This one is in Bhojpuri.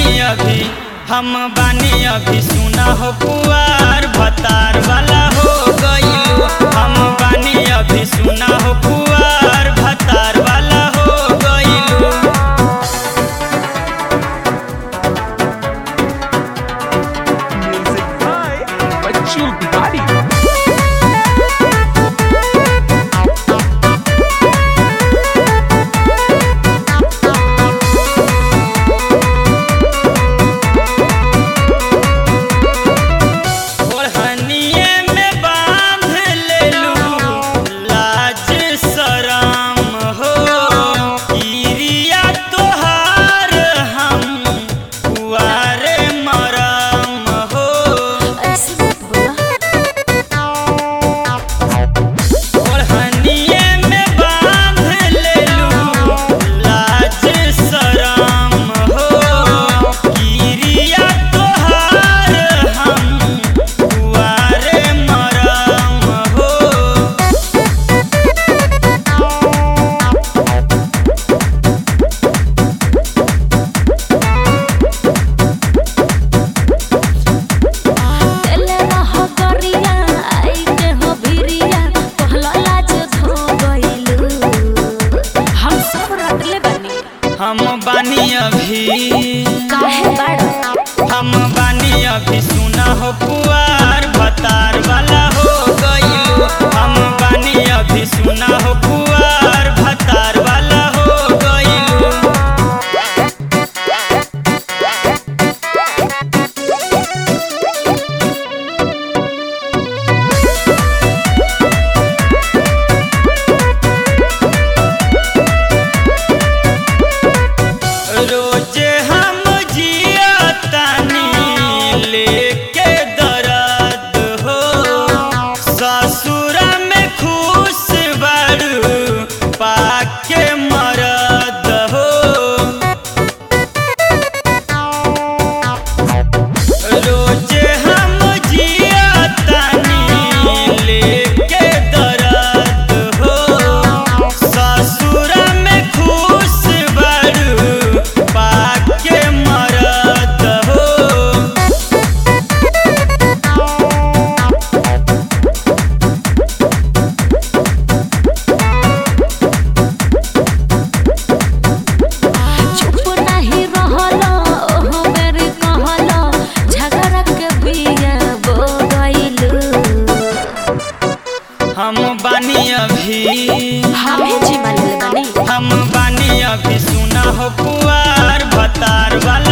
बानी अभी हम बानी अभी सुना हो पुआर भतार वाला हो गइलू हम बानी अभी सुना हो पुआर भतार वाला हो गइलू Music by Bachchu Bihari. ओढ़निए में बांध लेलू लाज शरम हो किरिया तोहार हम कुआरे मरम हो ऐसे बोला ओढ़निए में बांध लेलू लाज शरम हो किरिया तोहार हम कुआरे मरम हो तेले रह गरिया आइते हो भिरिया कहला लाज धो गइलू हम सब रटले बानी हम बानी अभी काहे बाड़ हम बानी अभी सुना हो पुआर भतार वाला हो गइलू हम बानी अभी सुना हो पुआर भतार वाला हो गइलू रोजे हम जियतानी लेके दर्द हो ससुर में खुश बड़ू पाके मरद हो रोजे हम जियतानी लेके दर्द हो ससुर में खुश बड़ू पाके मरद हो चुप नहीं रहलो ओहो मेरी कहलो झगड़ा के बिया बो गइलू हम बानी अभी हमें जी मान ले बानी हम बानी अभी सुना हो पुआर भतार वाला